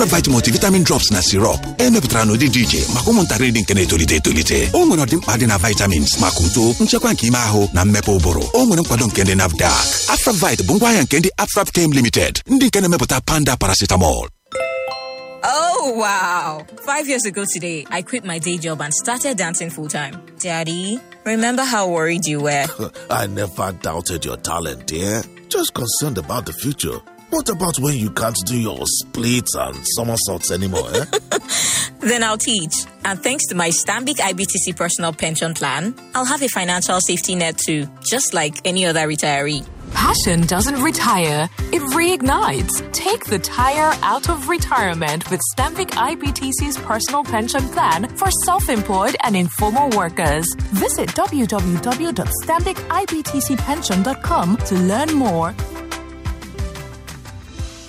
Afravite multivitamin drops na sirop emepụtara n'ụdị dị iche maka ụmụntakịrị dị nke na-etolite etolite o nwere ọdịmkpa dị na vitamins maka uto nchekwa nke ime ahụ na mmepe ụbụrụ o nwere nkwado nke ndị nafdac Afravite bụ ngwaahịa nke ndị Afraptem Limited ndị nke na-emepụta panda paracetamol Oh, wow. Five years ago today, I quit my day job and started dancing full time. Daddy, remember how worried you were? I never doubted your talent, dear. Just concerned about the future. What about when you can't do your splits and somersaults anymore, eh? then I'll teach. And thanks to my Stambic IBTC personal pension plan, I'll have a financial safety net too, just like any other retiree. Passion doesn't retire, it reignites. Take the tire out of retirement with Stamvik IBTC's personal pension plan for self employed and informal workers. Visit www.stambicibtcpension.com to learn more